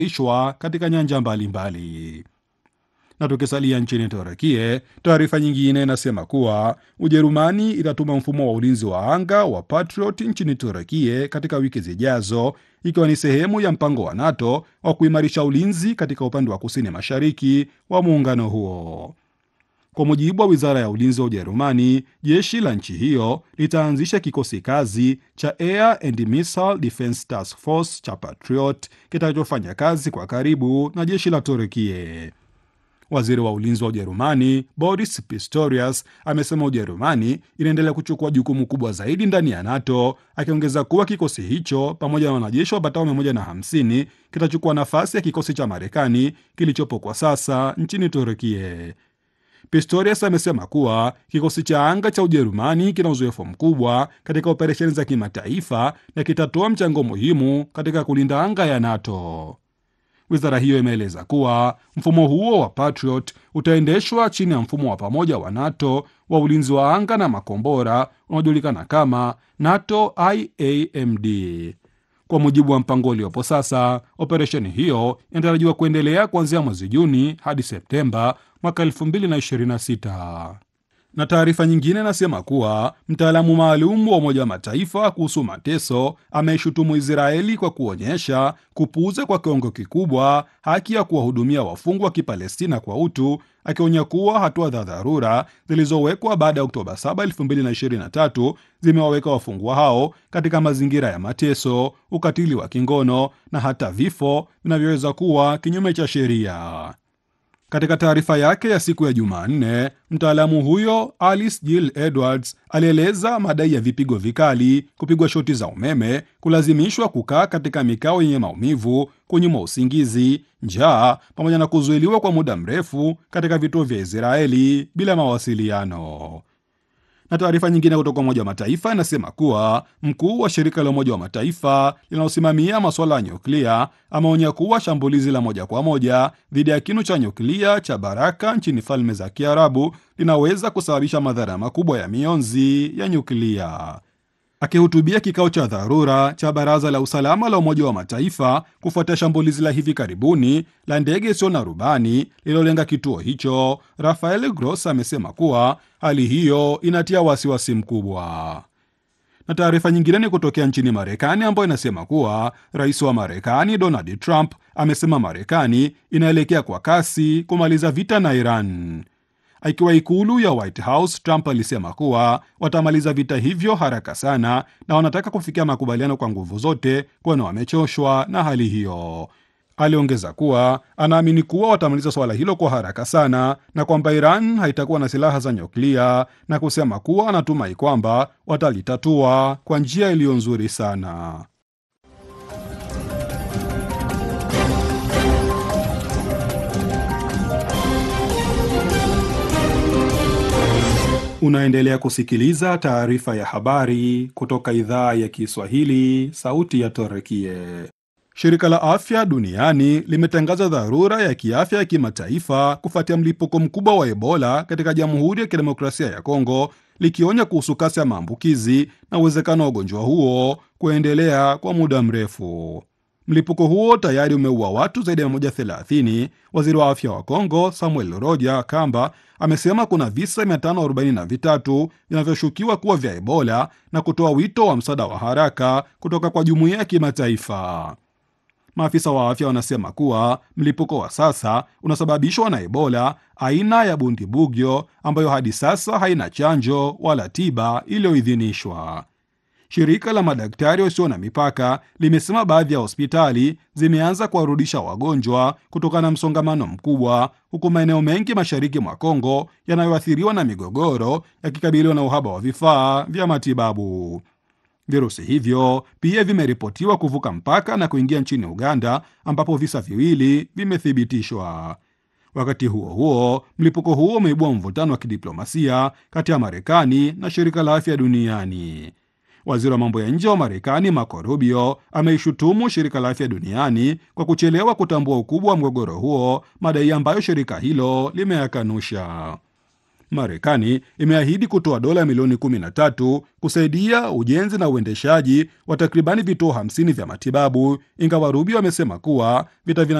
ishwa katika nyanja mbalimbali. Na tukisalia nchini Turukie, taarifa nyingine inasema kuwa Ujerumani itatuma mfumo wa ulinzi wa anga wa Patriot nchini Turukie katika wiki zijazo, ikiwa ni sehemu ya mpango wa NATO wa kuimarisha ulinzi katika upande wa kusini mashariki wa muungano huo. Kwa mujibu wa wizara ya ulinzi wa Ujerumani, jeshi la nchi hiyo litaanzisha kikosi kazi cha Air and Missile Defense Task Force cha Patriot kitakachofanya kazi kwa karibu na jeshi la Turukie. Waziri wa ulinzi wa Ujerumani Boris Pistorius amesema Ujerumani inaendelea kuchukua jukumu kubwa zaidi ndani ya NATO, akiongeza kuwa kikosi hicho pamoja na wanajeshi wapatao 150 kitachukua nafasi ya kikosi cha Marekani kilichopo kwa sasa nchini Turukie. Pistorius amesema kuwa kikosi cha anga cha Ujerumani kina uzoefu mkubwa katika operesheni za kimataifa na kitatoa mchango muhimu katika kulinda anga ya NATO. Wizara hiyo imeeleza kuwa mfumo huo wa Patriot utaendeshwa chini ya mfumo wa pamoja wa NATO wa ulinzi wa anga na makombora unaojulikana kama NATO IAMD. Kwa mujibu wa mpango uliopo sasa, operesheni hiyo inatarajiwa kuendelea kuanzia mwezi Juni hadi Septemba mwaka 2026 na taarifa nyingine inasema kuwa mtaalamu maalum wa Umoja wa Mataifa kuhusu mateso ameishutumu Israeli kwa kuonyesha kupuuza kwa kiwango kikubwa haki ya kuwahudumia wafungwa wa Kipalestina kwa utu, akionya kuwa hatua za dharura zilizowekwa baada ya Oktoba 7, 2023 zimewaweka wafungwa hao katika mazingira ya mateso, ukatili wa kingono na hata vifo vinavyoweza kuwa kinyume cha sheria. Katika taarifa yake ya siku ya Jumanne, mtaalamu huyo Alice Jill Edwards alieleza madai ya vipigo vikali, kupigwa shoti za umeme, kulazimishwa kukaa katika mikao yenye maumivu, kunyimwa usingizi, njaa, pamoja na kuzuiliwa kwa muda mrefu katika vituo vya Israeli bila mawasiliano na taarifa nyingine kutoka Umoja wa Mataifa inasema kuwa mkuu wa shirika la Umoja wa Mataifa linalosimamia masuala ya nyuklia ameonya kuwa shambulizi la moja kwa moja dhidi ya kinu cha nyuklia cha Baraka nchini Falme za Kiarabu linaweza kusababisha madhara makubwa ya mionzi ya nyuklia. Akihutubia kikao cha dharura cha Baraza la Usalama la Umoja wa Mataifa kufuatia shambulizi la hivi karibuni la ndege isiyo na rubani lililolenga kituo hicho, Rafael Gross amesema kuwa hali hiyo inatia wasiwasi mkubwa. Na taarifa nyingine ni kutokea nchini Marekani ambayo inasema kuwa rais wa Marekani Donald Trump amesema Marekani inaelekea kwa kasi kumaliza vita na Iran. Akiwa ikulu ya White House, Trump alisema kuwa watamaliza vita hivyo haraka sana na wanataka kufikia makubaliano kwa nguvu zote, kwani wamechoshwa na hali hiyo. Aliongeza kuwa anaamini kuwa watamaliza suala hilo kwa haraka sana na kwamba Iran haitakuwa na silaha za nyuklia na kusema kuwa anatumai kwamba watalitatua kwa njia iliyo nzuri sana. Unaendelea kusikiliza taarifa ya habari kutoka idhaa ya Kiswahili, sauti ya Torekie. Shirika la afya duniani limetangaza dharura ya kiafya ya kimataifa kufuatia mlipuko mkubwa wa Ebola katika Jamhuri ya Kidemokrasia ya Kongo, likionya kuhusu kasi ya maambukizi na uwezekano wa ugonjwa huo kuendelea kwa muda mrefu. Mlipuko huo tayari umeua watu zaidi ya 130. Waziri wa afya wa Kongo Samuel Roja Kamba amesema kuna visa 543 vinavyoshukiwa kuwa vya Ebola na kutoa wito wa msaada wa haraka kutoka kwa jumuiya ya kimataifa. Maafisa wa afya wanasema kuwa mlipuko wa sasa unasababishwa na Ebola aina ya Bundibugyo ambayo hadi sasa haina chanjo wala tiba iliyoidhinishwa. Shirika la madaktari wasio na mipaka limesema baadhi ya hospitali zimeanza kuwarudisha wagonjwa kutokana na msongamano mkubwa, huku maeneo mengi mashariki mwa Kongo yanayoathiriwa na migogoro yakikabiliwa na uhaba wa vifaa vya matibabu. Virusi hivyo pia vimeripotiwa kuvuka mpaka na kuingia nchini Uganda, ambapo visa viwili vimethibitishwa. Wakati huo huo, mlipuko huo umeibua mvutano wa kidiplomasia kati ya Marekani na shirika la afya duniani. Waziri wa mambo ya nje wa Marekani Marco Rubio ameishutumu shirika la afya duniani kwa kuchelewa kutambua ukubwa wa mgogoro huo, madai ambayo shirika hilo limeyakanusha. Marekani imeahidi kutoa dola milioni 13 kusaidia ujenzi na uendeshaji wa takribani vituo 50 vya matibabu, ingawa Rubio amesema kuwa vita